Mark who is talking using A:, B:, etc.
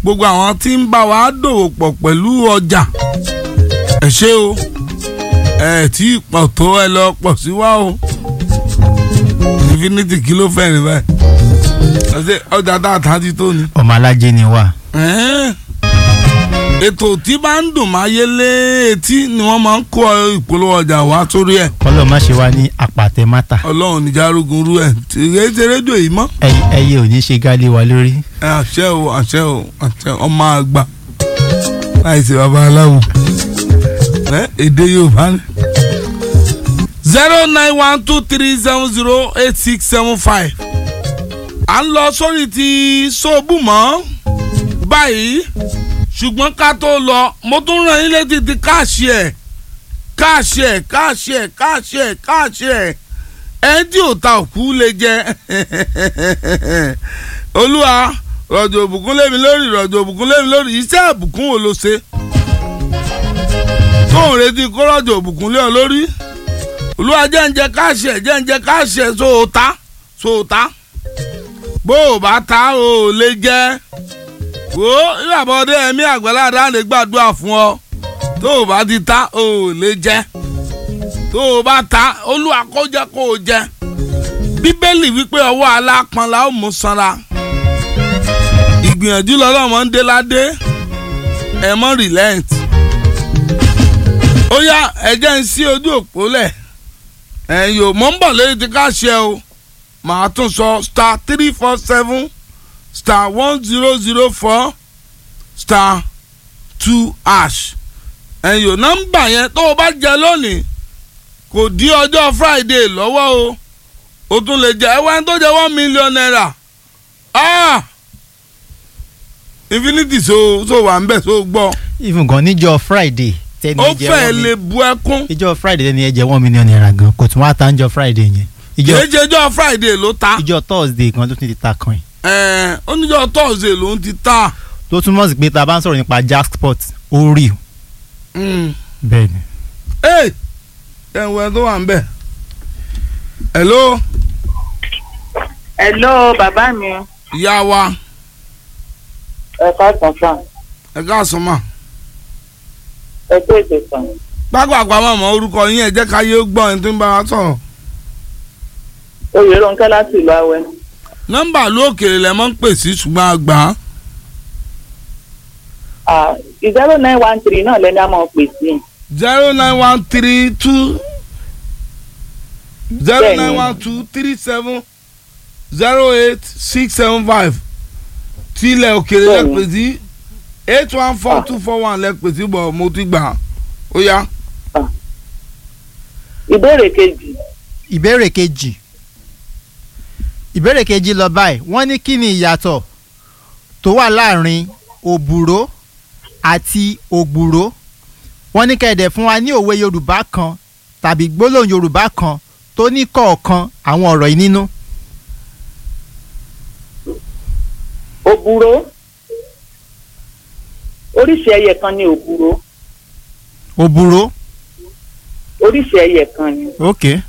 A: gbogbo àwọn tí ń bá wa dòwò pọ̀ pẹ̀lú ọjà ẹ ṣé o ẹ tí pọ̀ tó ẹ lọ pọ̀ sí wa o infinity kí ló fẹ́ ní báyìí ọ̀sẹ̀ ọjà tá a ta ti tó ni.
B: ọmọ alájẹ ni wà.
A: Ẹ́n. ètò tí bá ń dùn máa yé lé etí ni wọ́n máa ń kó ìpolówó ọjà wá sórí ẹ̀
B: kọ́lọ̀ má ṣe wá ní àpàtẹ mátà.
A: ọlọ́run níjà arógun rú ẹ̀ tìrẹ́ ṣe rédíò yìí mọ́.
B: ẹyẹ ẹyẹ ò ní ṣe gálé wa lórí.
A: ẹ àṣẹ o àṣẹ o àṣẹ ọmọ àgbà láì ṣe babaláwo ẹ èdè yorùbá ni. zero nine one two three seven zero eight six seven five à ń lọ sórí ti sóòbù mọ́ báyìí ṣùgbọ́n ká tó lọ mo tún ràn yín létí ti káàṣì ẹ̀ káàṣì ẹ̀ káàṣì ẹ̀ káàṣì ẹ̀ káàṣì ẹ̀ ẹ̀ tí ò ta òkú lè jẹ olúwa rọ̀jò òbùkún lémi lórí rọ̀jò òbùkún lémi lórí iṣẹ́ ìbùkún wo ló ṣe tó ń retí kó rọ̀jò òbùkún lé ọ lórí olúwa jẹ́ ń jẹ káàṣì ẹ̀ jẹ́ ń jẹ káàṣì ẹ̀ sóòótá sóòótá bó o bá ta o ò lè jẹ́ wo ìyàbọ̀dé ẹ̀mí àgbàládá lè gbàdúrà fún ọ tó o bá ti ta o ò lè jẹ́ tó o bá ta olúwa kó jẹ́ kó o jẹ́ bíbélì wípé ọwọ́ alápọn la ó mú sanra ìgbìyànjú lọ́lọ́mọ ń dé ládé ẹ mọ́ relent ó yá ẹ̀jẹ̀ ń sí ojú òpó lẹ̀ ẹ̀yìn ò mọ̀ ń bọ̀ lórí ti ká ṣe o màá tún sọ star three four seven star one zero zero four star two ash ẹ̀yìn ò nọ́mbà yẹn tó o bá jẹ lónìí kò dí ọjọ́ friday lọ́wọ́ o o tún lè jẹ ẹwà tó jẹ one million naira ah infinity so so wà ń bẹ̀ so gbọ́
B: even gan níjọ́ friday tẹni
A: ó
B: ẹ jẹ
A: fẹ́
B: one
A: lè
B: mi-
A: bu ẹkún
B: ìjọ́ friday tẹni ẹ jẹ one million naira gan kò tún wá ta níjọ́ friday yẹn ìjọ́
A: jẹjẹjọ friday ló ta
B: ìjọ́ thursday gan ló tún ti ta kan yìí
A: ẹ oníjọ thursday ló ń ti ta
B: tó túmọ̀ sí pé tá a bá ń sọ̀rọ̀ nípa jackpot ó rí o
A: Mm.
B: bẹ́ẹ̀ ni.
A: Hey, ẹ̀wọ̀n tó wà ń bẹ̀. hello
C: Hello bàbá mi
A: ìyá wa
C: ẹ káàsán sàn
A: ẹ káàsán mà.
C: ẹ tó ètò sàn.
A: pápákọ̀ mọ̀mọ́ orúkọ yín ẹ jẹ́ ká yé gbọ́ ẹni tó ń bá wa sọ̀rọ̀.
C: oyè Rónkẹ́ láti ìlú Awẹ́.
A: nọ́mbà ló òkèèrè lẹ́ mọ́ ń pè sí ṣùgbọ́n àgbà.
C: zero nine one three náà lẹ́ni a máa pè sí.
A: zero nine one three two zero
C: Bẹ́ẹ̀ni.
A: nine one two three seven zero eight six seven five tí ilẹ̀ òkèèrè lẹ́
C: Bẹ́ẹ̀ni.
A: pè sí eight one four two four one lẹ́ pè sí bọ̀ mo ti gbà ó yá.
C: ìbéèrè kejì
B: ìbéèrè kejì ìbéèrè kejì lọ báyìí wọ́n ní kí ni ìyàtọ̀ tó wà láàrin òbúrò àti ògbúrò wọ́n ní kẹ̀dẹ̀ fún wa ní òwe yorùbá kan tàbí gbólóhùn yorùbá kan tó ní kọ̀ọ̀kan àwọn ọ̀rọ̀ yìí nínú.
C: òbúrò oríṣi ẹyẹ kan ni òbúrò
B: òbúrò
C: oríṣi ẹyẹ kan ni
B: ok